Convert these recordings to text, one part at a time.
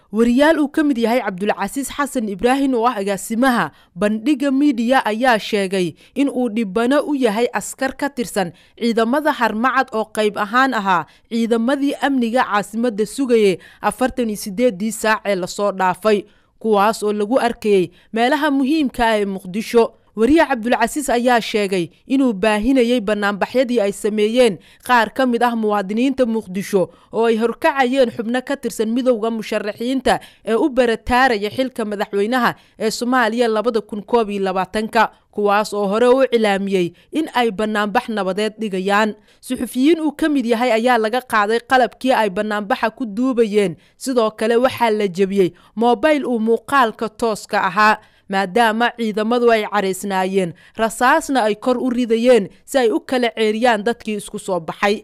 wariyaal uu ka mid yahay cabdulcasiis xasan ibraahim oo ah agaasimaha bandhiga miidiya ayaa sheegay in uu dhibano u yahay askar ka tirsan ciidamada harmacad oo qayb ahaan ahaa ciidamadii amniga caasimadda sugaye afartan iyo sideedii saac ee lasoo dhaafay kuwaas oo lagu arkayey meelaha muhiimka ah ee muqdisho wariye cabdulcasiis ayaa sheegay inuu baahinayey banaanbaxyadii ay sameeyeen qaar ka mid ah muwaadiniinta muqdisho oo ay horkacayeen xubno ka tirsan midowda musharaxiinta ee u barataaraya xilka madaxweynaha ee soomaaliya labada kun koob iyo labaatanka kuwaas oo hore u cilaamiyey in ay banaanbax nabadeed dhigayaan suxufiyiin uu ka mid yahay ayaa laga qaaday qalabkii ay banaanbaxa ku duubayeen sidoo kale waxaa la jebiyey moobayl uu muuqaalka tooska ahaa maadaama ciidamadu ay caraysnaayeen rasaasna ay kor u ridayeen si ay u kala ceeriyaan dadkii isku soo baxay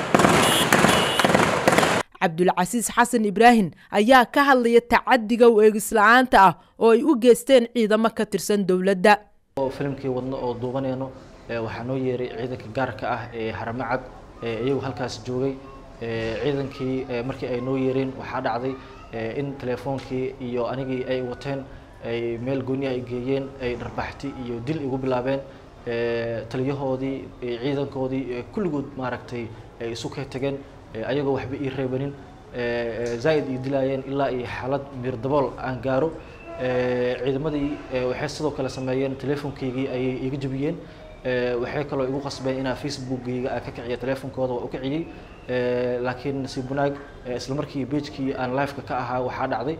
cabdulcasiis xasan ibraahim ayaa ka hadlaya tacadiga u eegisla'aanta ah oo ay u geysteen ciidamo ka tirsan dowladda filimkii wadno oo duubanayno waxaa noo yeeray ciidanka gaarka ah ee haramacad iyagu halkaas joogay ciidankii markii ay noo yeereen waxaa dhacday in telefoonkii iyo anigii ay wateen ay meel gooniha ay geeyeen ay dharbaxti iyo dil igu bilaabeen taliyahoodii ciidankoodii kulligood maaragtay ay isu ka tageen ayagoo waxba ii reebanin zaa'id ii dilaayeen ilaa iyo xaalad miirdabool aan gaaro ciidamadii waxay sidoo kale sameeyeen telefonkaygii ayay iga jebiyeen waxay kaloo igu qasbeen inaa facebookgayga aan ka kiciyo telefonkooda waa u kiciyey laakiin nasiib wanaag isla markii bagekii aan liveka ka ahaa waxaa dhacday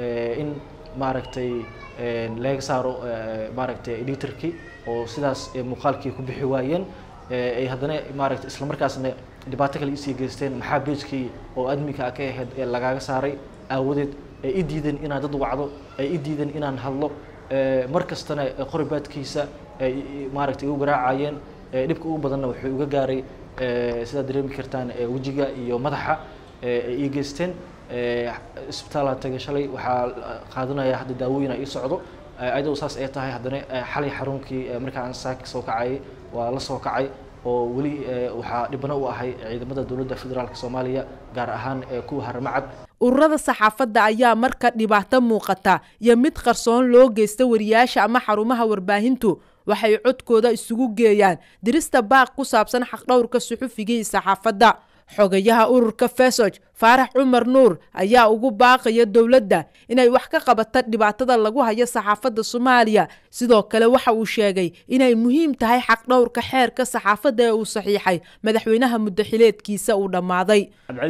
in maaragtay laga saaro maaragtay editorkii oo sidaas muuqaalkii ku bixi waayeen ay haddana maaragtay isla markaasna dhibaato kale isii geysteen maxaa bagekii oo adminka ka ahayd ee lagaaga saaray aawadeed ay i diideen inaan dad wacdo ay i diideen inaan hadlo mar kastana qoribaadkiisa ay maaragtay igu garaacayeen dhibka ugu badanna wuxuu iga gaaray sidaad dareemi kartaan wejiga iyo madaxa ay ii geysteen isbitaalaan tagay shalay waxaa qaadanaya hadda daawooyin ii socdo ayadoo saas ay tahay haddana xalay xarunkii markaan saaka soo kacayay waa la soo kacay oo weli waxaa dhibano u ahay ciidamada dowladda federaalk soomaaliya gaar ahaan kuwa haramacad ururada saxaafadda ayaa marka dhibaato muuqata iyo mid qarsoon loo geysta wariyaasha ama xarumaha warbaahintu waxay codkooda isugu geeyaan dirista baaq ku saabsan xaqdhowrka suxufiga iyo saxaafadda xogayaha ururka fesog faarax cumar nuur ayaa ugu baaqaya dowladda inay wax ka qabata dhibaatada lagu hayo saxaafadda soomaaliya sidoo kale waxa uu sheegay inay muhiim tahay xaqdhowrka xeerka saxaafadda ee uu saxiixay madaxweynaha muddaxileedkiisa uu dhammaaday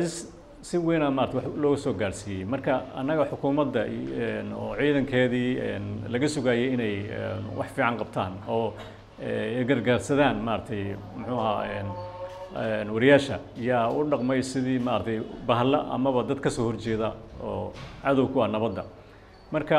si weynaa maarata wax looga soo gaarsiiyey marka annaga xukuumadda oo ciidankeedii laga sugayay inay wax fiican qabtaan oo gargaarsadaan maaragtay muxuu ahaa wariyaasha yaa u dhaqmay sidii maaragtay bahalla amaba dad ka soo horjeeda oo cadow ku ah nabadda marka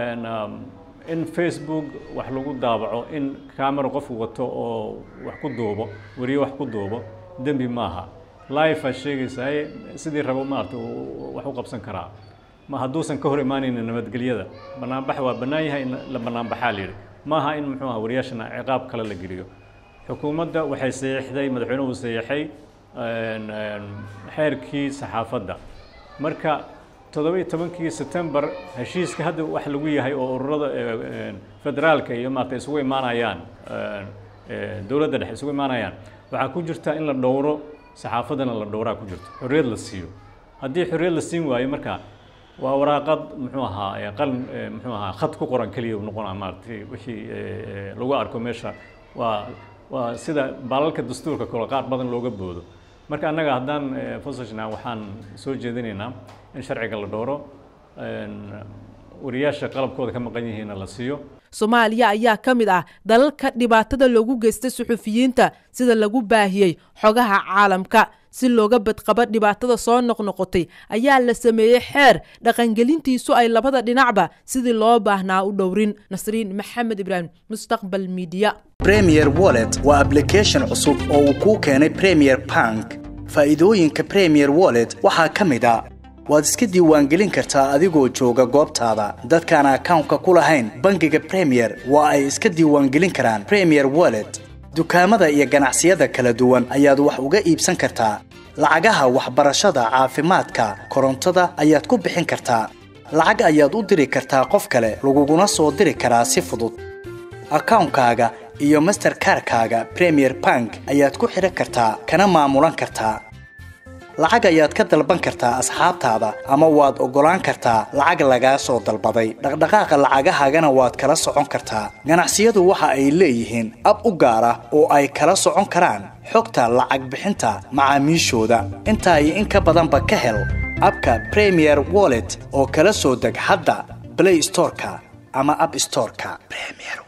in facebook wax lagu daabaco in camera qofku wato oo wax ku duubo wariye wax ku duubo dembi maaha life aad sheegaysaa sidii rabo maarata wax u qabsan karaa ma hadduusan ka hor imaanaynin nabadgelyada banaanbax waa bannaan yahay in la banaanbaxaa la yidhi maaha in muxuu aha wariyaashana ciqaab kale la geliyo xukuumadda waxay saxiixday madaxweynuhu saxiixay xeerkii saxaafadda marka toddoba iyo tobankii sebtembar heshiiska hadda wax lagu yahay oo ururada federaalka iyo maarata isugu imaanayaan dowladda dhexe isugu imaanayaan waxaa ku jirta in la dhowro saxaafaddana la dhowraa ku jirto xorriyad la siiyo haddii xorriyad la siin waayo marka waa waraaqad muxuu ahaa qalin muxuu ahaa khad ku qoran keliya noqonaa maaratay wixii lagu arko meesha waa waa sida baalalka dastuurka kale qaar badan looga boodo marka annaga haddaan fosajna waxaan soo jeedinaynaa in sharciga la dhowro wariyaasha qalabkooda ka maqan yihiinna la siiyo soomaaliya ayaa ka mid ah dalalka dhibaatada loogu geysta suxufiyiinta sida lagu baahiyey xogaha caalamka si looga badqabo dhibaatada soo noqnoqotay ayaa la sameeyey xeer dhaqangelintiisu ay labada dhinacba sidii loo baahnaa u dhowrin nasriin maxamed ibraahim mustaqbal midiya premier wallet waa ablication cusub oo uu kuu keenay premier bank faa'iidooyinka premier wallet waxaa ka mid a waad iska diiwaangelin kartaa adigoo jooga goobtaada dadkaan akawnka ku lahayn bangiga premier waa ay iska diiwaangelin karaan premier wallet dukaamada iyo ganacsiyada kala duwan ayaad wax uga iibsan kartaa lacagaha waxbarashada caafimaadka korontada ayaad ku bixin kartaa lacag ayaad u diri kartaa qof kale laguguna soo diri karaa si fudud akawnkaaga iyo masterkarkaaga premier bank ayaad ku xidhan kartaa kana maamulan kartaa lacag ayaad ka dalban kartaa asxaabtaada ama waad oggolaan kartaa lacag lagaa soo dalbaday dhaqdhaqaaqa lacagahaagana waad kala socon kartaa ganacsiyadu waxa ay leeyihiin ab u gaar ah oo ay kala socon karaan xogta lacag bixinta macaamiishooda intaa iyo in ka badanba ka hel abka premier wallet oo kala soo deg hadda play storeka ama app storeka premier